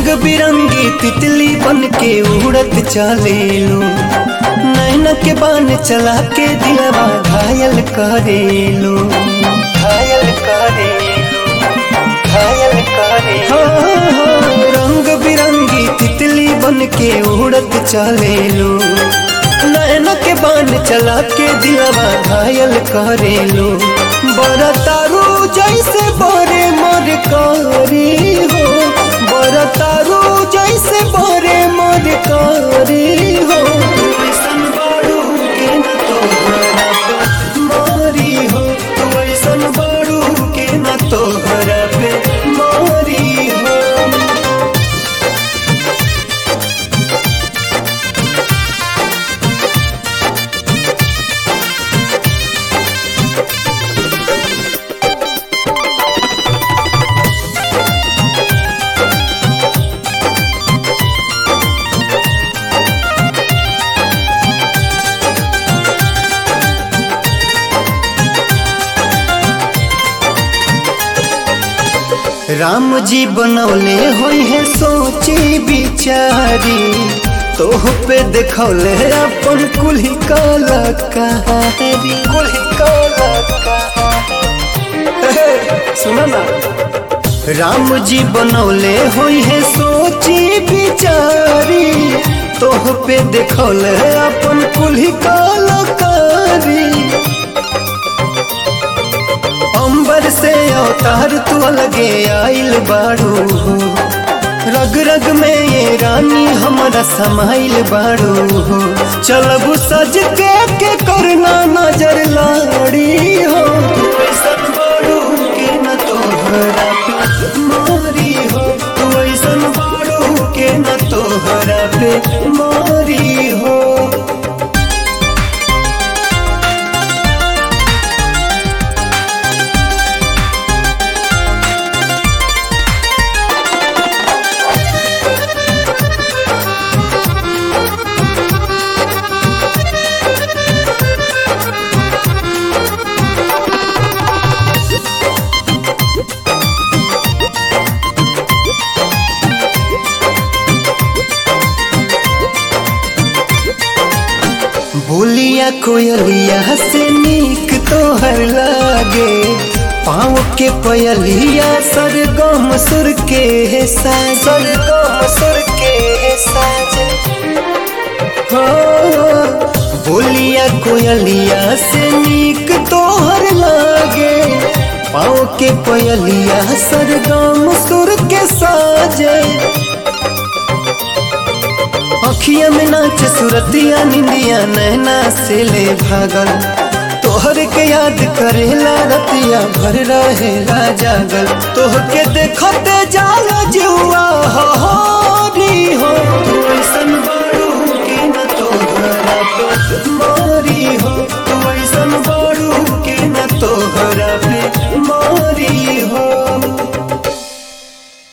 रंग बिरंगी तितली बन के उड़त चलेलू नैन के बान चला के दिलवा घायल करेलू घायल करेलू घायल करेलू रंग बिरंगी तितली बन के उड़त चलेलू नैन के बान चला के दिलवा घायल करेलू बरतारू जैसे बरे मर करी हो बरतारू जैसे बरे मर करी हो ऐसन बारू के न तोहरा पे मारी हो तू ऐसन बारू के न तोहरा पे मारी हो राम जी बनौले होई है सोची बिचारी तोह पे देखौले अपन कुल्ही काला कहारी कुल्ही काला कहारी सुना ना राम जी बनौले होई है सोची बिचारी तोह पे देखौले अपन कुल्ही काला कारी अंबर से अवतार तू अलगे आइल बाड़ू हो रग रग में ये रानी हमारा समाइल बाड़ू हो चलब सज के के करना नजर लाड़ी हो तू ऐसन बाड़ू के न तोहरा पे मारी हो तू ऐसन बाड़ू के न तोहरा पे मारी हो बोलिया कोयलिया से नीक तोहर लागे पाँव के पयलिया सरगम सुर के है साज सरगम सुर के है साज हो बोलिया कोयलिया से नीक तोहर लागे पाँव के पयलिया सरगम सुर के साजे अखिया में नाच सुरतिया निंदिया नैना से ले भागल तोहर के याद करेला रतिया भर रहेला जागल तोह के देखते जाला जुआ हो री हो तू ऐसन बारू के न तोहरा पे